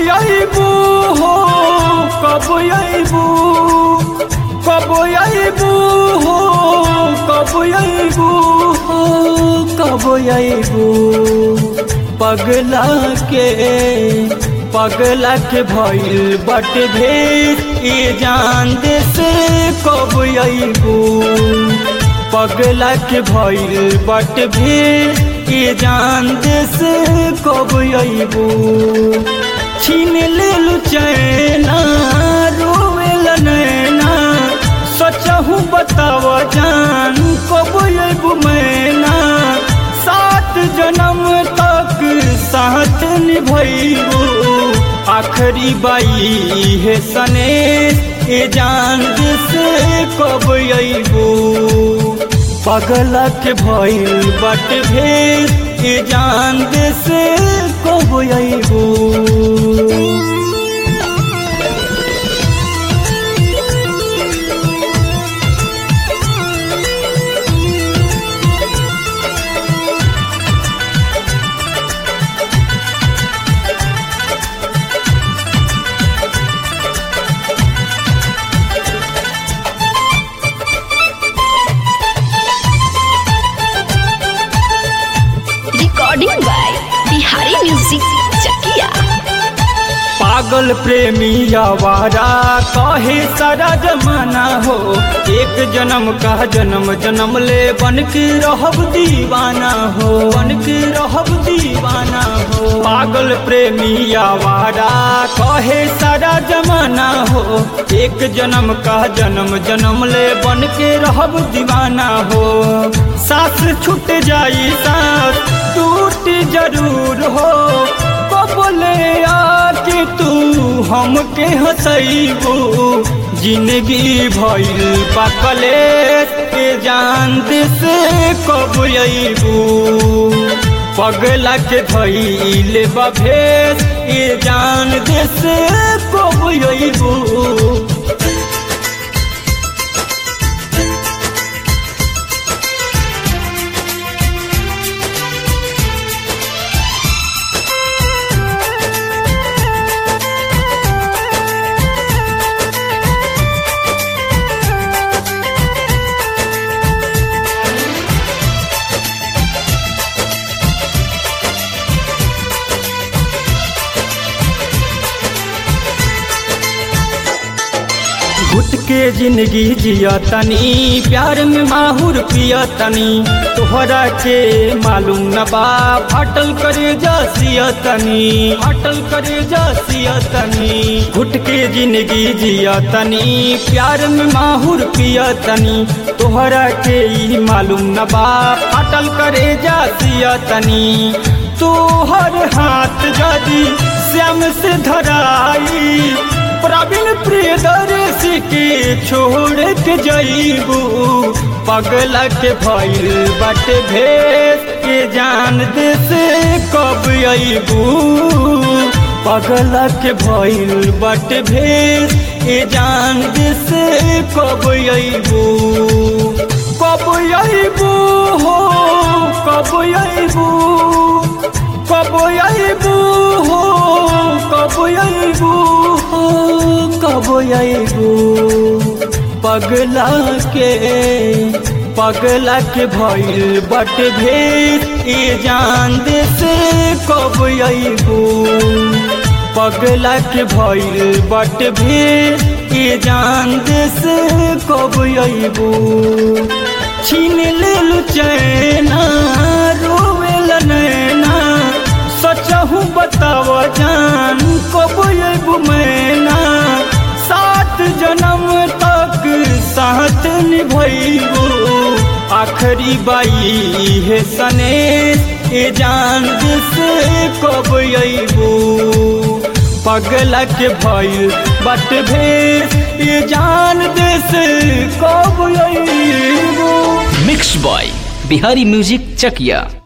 अबू हो कब अबू कब अबू हो कब अबू हो कब अबू पगला के पगला के भइल बट भेद ये जान दे से कब अबू पगला के भइल बट भेद ये जान दे से कब अबू छीन ले चैना रोवेल नैना सचहू बताव जान कब अबू मैना सात जन्म तक साथ निभैबू आखरी बाई है सने ए जान से कब अबू पगलक भइल बट भेद ए जान से कब अबू recording by Bihari Music Chakia. पागल प्रेमी आवारा कहे सारा जमाना हो एक जन्म का जन्म जन्म ले बन के रहब दीवाना हो बन के रहब दीवाना हो पागल प्रेमी आवारा कहे सारा जमाना हो एक जन्म का जन्म जन्म ले बन के रहब दीवाना हो सास छूट जाई सास टूट जरूर हो बोले आके तू हमके हंसैबू जिंदगी भइल पाकले के जान से कब अबू पगला के धैल बभेस ये जान से कब अबू घुट के जिंदगी जिया तनी प्यार में माहुर पिया तनी तोहरा के मालूम न बा फाटल करे जा सिया तनी फाटल करे जा सिया तनी घुट के जिंदगी जिया तनी प्यार में माहुर पिया तनी तोहरा के ई मालूम न बा फाटल करे जा सिया तनी तोहर हाथ जदी श्याम से धराई प्रवीण प्रियदर्शी के छोड़ के जईबू पगला के भइल बट भेस के जान दे से कब अबू पगला के भइल बट भेस के जान दे से कब अबू कब अबू हो कब अबू कब अबू हो कब अबू हो कब अबू पगला के पगला के भइल बट भेद ये जान दे से कब अबू पगला के भइल बट भेद ये जान दे से कब अबू छीन ले चैना रोवेल नैना सचहू बताव जान कब अबू मैना सात जन्म तक साथ निभैबू आखरी बाई है सने ए जान से कब अबू पगला के भइल बट भेस ये जान दे से कब अबू मिक्स बॉय बिहारी म्यूजिक चकिया